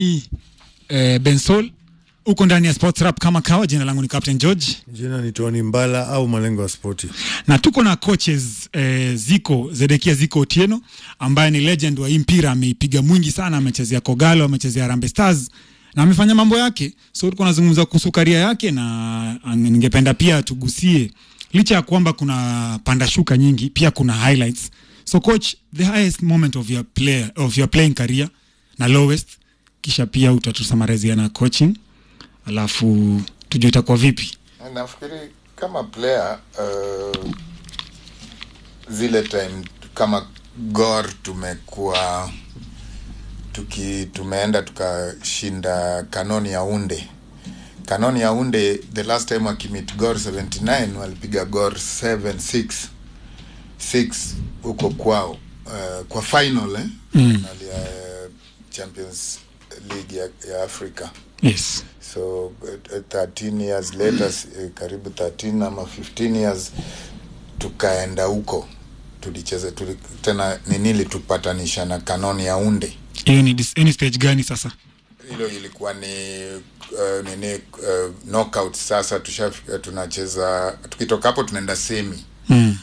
I, eh, Bensol uko ndani ya Sports Rap kama kawa. Jina langu ni Captain George Jina ni Tony Mbala au Malengo ya Spoti. na tuko na coaches eh, Ziko Zedekia Ziko Otieno ambaye ni legend wa hii mpira, ameipiga mwingi sana, amechezea Kogalo, amechezea Harambee Stars na amefanya mambo yake, so tuko nazungumza kuhusu karia yake, na ah, ningependa pia tugusie, licha ya kwamba kuna panda shuka nyingi, pia kuna highlights. So coach, the highest moment of your player of your playing career na lowest, kisha pia utatusamarezia na coaching, alafu tujue itakuwa vipi. nafikiri kama player uh, zile time kama gor tumekuwa tuki tumeenda tukashinda kanoni ya unde kanoni ya unde the last time wakimit gor 79 walipiga gor 76 6 huko kwao uh, kwa final eh? Mm. Final ya champions league ya, ya africa Yes. so uh, 13 years later uh, karibu 13 ama 15 years tukaenda huko tulicheza tuli, tena nini litupatanisha na kanoni ya unde hiyo ni dis- any stage gani sasa hilo ilikuwa ni uh, nini uh, knockout sasa tushafika tunacheza tukitoka hapo tunaenda semi mm.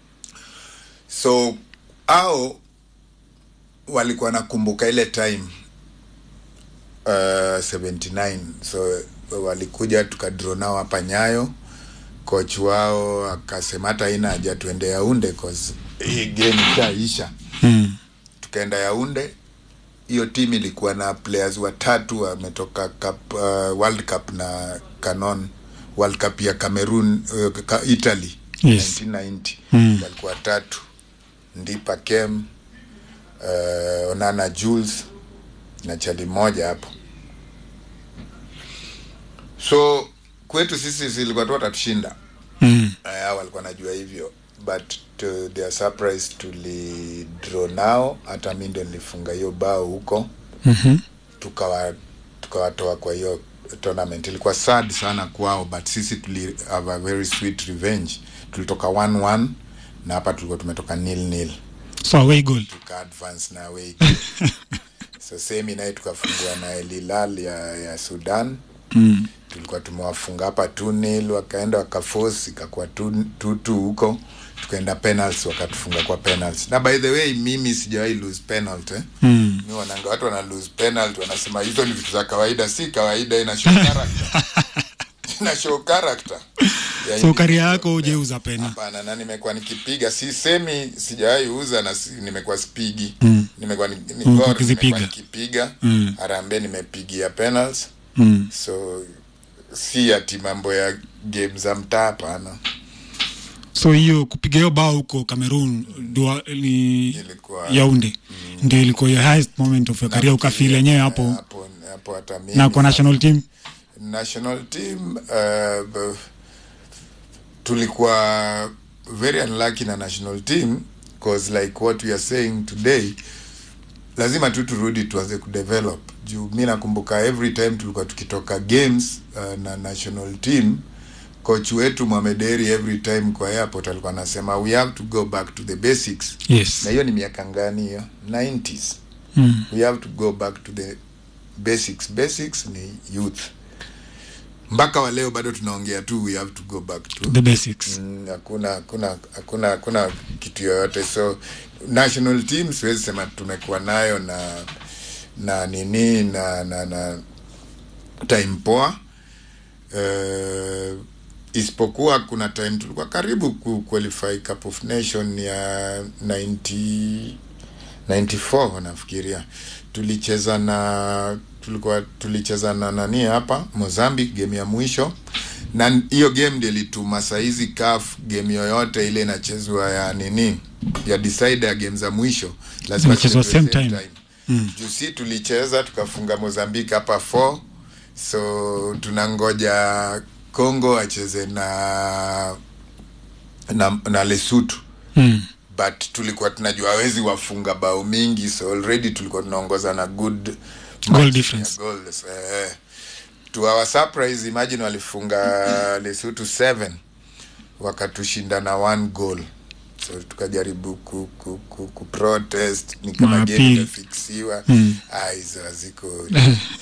so au walikuwa nakumbuka ile time uh, 79 so walikuja tukadraw nao hapa nyayo coach wao akasema hata ina haja tuende yaunde cause hii game ishaisha Mm. tukaenda yaunde hiyo timu ilikuwa na players watatu wametoka cup, uh, world cup na canon world cup ya cameroon uh, ka, italy Yes. 1990 Mm. walikuwa watatu ndipa kem uh, onana jules na chali moja hapo so kwetu sisi zilikuwa tu watatushinda Mm. uh, walikuwa najua hivyo but to their surprise tulidraw nao hata mi ndio nilifunga hiyo bao huko Mhm. tukawa tukawatoa kwa hiyo tournament ilikuwa sad sana kwao but sisi tuli have a very sweet revenge tulitoka 1-1 na hapa tulikuwa tumetoka nil nil so away goal tuka advance na away so semi naye tukafungua na El Hilal ya, ya sudan mm. tulikuwa tumewafunga hapa 2-0 wakaenda wakaforce ikakuwa 2-2 huko tukaenda penalties wakatufunga kwa penalties na by the way mimi sijawahi lose penalty eh? Mm. mi wananga watu wana lose penalty wanasema hizo ni vitu za kawaida si kawaida ina show character ina show character ya so karia individual yako player. hujeuza pena hapana na nimekuwa nikipiga si semi sijawahi uza na si, nimekuwa spigi Mm. nimekuwa ni, ni Mm, gor, ukizipiga. nimekuwa nikipiga Mm. harambe nimepigia penalties mm. so si ati mambo ya game za mtaa hapana so hiyo kupiga hiyo bao huko cameroon ndio ni Ilikuwa- yaunde ndio ilikuwa your highest moment of your career ukafeel yenyewe hapo hapo hapo hata mimi na kwa national team national team uh, b- tulikuwa very unlucky na national team cause like what we are saying today lazima tu turudi tuanze kudevelop juu mi nakumbuka every time tulikuwa tukitoka games uh, na national team coach wetu mwamederi every time kwa airport alikuwa anasema we have to go back to the basics yes na hiyo ni miaka ngani hiyo 90s mm. we have to go back to the basics basics ni youth mpaka wa leo bado tunaongea tu we have to go back to the basics Mm, hakuna hakuna hakuna hakuna kitu yoyote so national team siwezi sema tumekuwa nayo na na nini na na na time poa uh, isipokuwa kuna time tulikuwa karibu ku qualify cup of nation ya 90 94 nafikiria tulicheza na tulikuwa tulicheza na nani hapa Mozambique game ya mwisho na hiyo game ndio ilituma saizi CAF game yoyote ile inachezwa ya nini ya decide ya game za mwisho lazima Inachezwa zichezwe same time. Mm. juu si tulicheza tukafunga Mozambique hapa 4 so tunangoja Congo acheze na na, na Lesotho mm. but tulikuwa tunajua hawezi wafunga bao mingi so already tulikuwa tunaongoza na good Goal margin difference. ya goals. Eh, to our surprise imagine walifunga Lesotho 7 wakatushinda na one goal so tukajaribu ku, ku, ku, ku protest ni kama Maapili. game imefiksiwa Mm. ah, hizo haziko